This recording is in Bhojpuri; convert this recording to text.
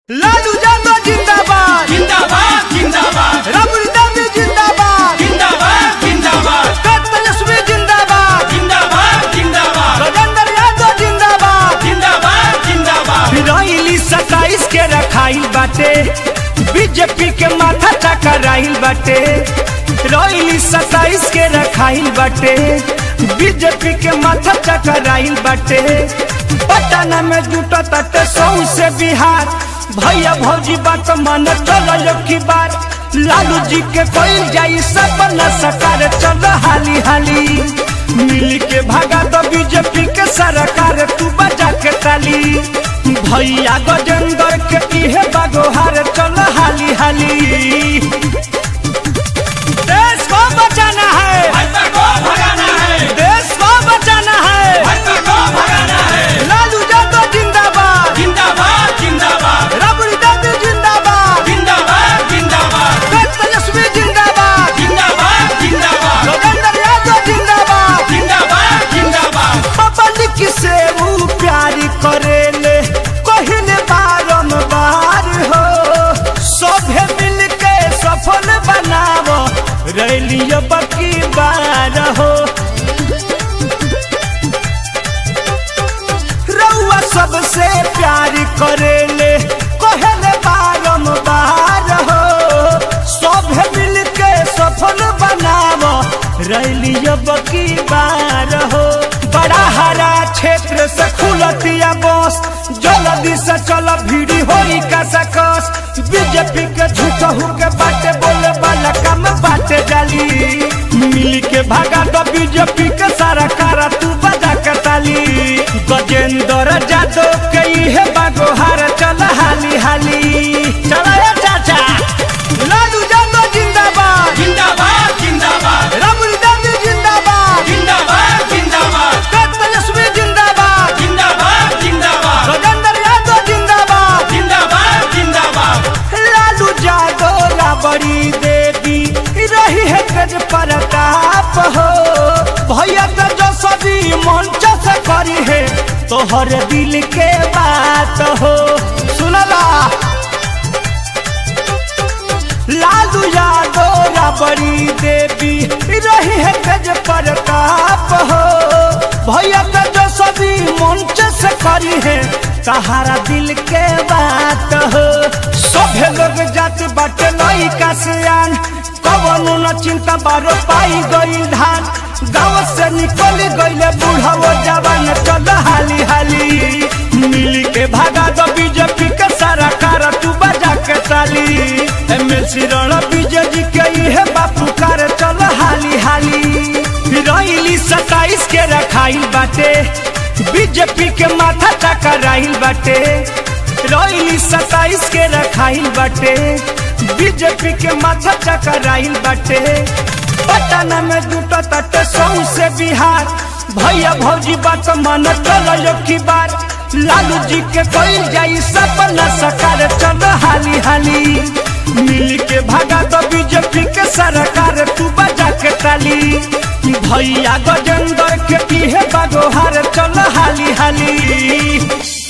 लालू यादव जिंदाबाद जिंदाबाद जिंदाबाद राबड़ी देवी जिंदाबाद जिंदाबाद जिंदाबाद कट तेजस्वी जिंदाबाद जिंदाबाद जिंदाबाद राजेंद्र यादव जिंदाबाद जिंदाबाद जिंदाबाद फिराइली सताइस के रखाइल बाटे बीजेपी के माथा चकराइल बाटे रोइली सताइस के रखाइल बाटे बीजेपी के माथा चकराइल बाटे पटना में जुटा तटे सौ से बिहार भैया भौजी बात मन चलो की बार लालू जी के कोई जाई सपना सकार चल हाली हाली मिल के भागा तो बीजेपी के सरकार तू बजा के ताली भैया गजेंद्र के इहे बागोहार चल हाली हाली देश को बचाना है भाजपा को भगाना है देश को बचाना है भाजपा को भगाना है लालू यादव जिंदाबाद जिंदाबाद जिंदाबाद राबड़ी देवी जिंदाबाद जिंदाबाद जिंदाबाद कट तेजस्वी जिंदाबाद जिंदाबाद जिंदाबाद राजेंद्र यादव जिंदाबाद जिंदाबाद जिंदाबाद पब्लिक से वो प्यार करेले कहले बारम्बार हो सभे मिल के सफल बनावो रैलियो बकी बार हो रउआ सबसे प्यार करेले कहले बारम्बार हो सभे मिल के सफल बनावो रैलियो बकी बार हो बड़ा हरा क्षेत्र से खुलतिया बस जल्दी से चल भीड़ी होई का सकस बीजेपी के झूठहू के बाटे बोले वाला काम बाटे जाली मिल के भागा तो बीजेपी के सारा कारा तू बजा के ताली गजेंद्र जादव के इहे बागोहार चल हाली हाली चल ए चाचा लालू यादव जिंदाबाद जिंदाबाद जिंदाबाद राबड़ी देवी जिंदाबाद जिंदाबाद जिंदाबाद कट तेजस्वी जिंदाबाद जिंदाबाद जिंदाबाद राजेंद्र यादव जिंदाबाद जिंदाबाद जिंदाबाद लालू यादव राबड़ी देवी रही है गज प्रताप हो भैया तो जो सभी मंच से करी है तोहर दिल के बात हो सुनला लालू यादव राबड़ी देवी रही है गज प्रताप हो भैया तो जो सभी मंच से करी है तहारा दिल के बात हो सभे लोग जात बाटे लइका सियान कवनो न चिंता बारो पाई गई धान गाँव से निकल गईले बूढ़ा जवान चल हाली हाली मिल के भागा दो बीजेपी के सारा कार तू बजा के ताली एमएलसी रण विजय जी के इहे बापू कार चल हाली हाली रैली सताइस के रखाइल बाटे बीजेपी के माथा चकराइल बाटे रैली सताइस के रखाइल बाटे बीजेपी के माथा चकराइल बाटे पटना में जुटा तटे सौ से बिहार भैया भौजी बात मन चलो की बार लालू जी के कोई जाई सपना सकार चल हाली हाली मिल के भागा तो बीजेपी के सरकार तू बजा के ताली भैया गजेंद्र के इहे बागोहार चल हाली हाली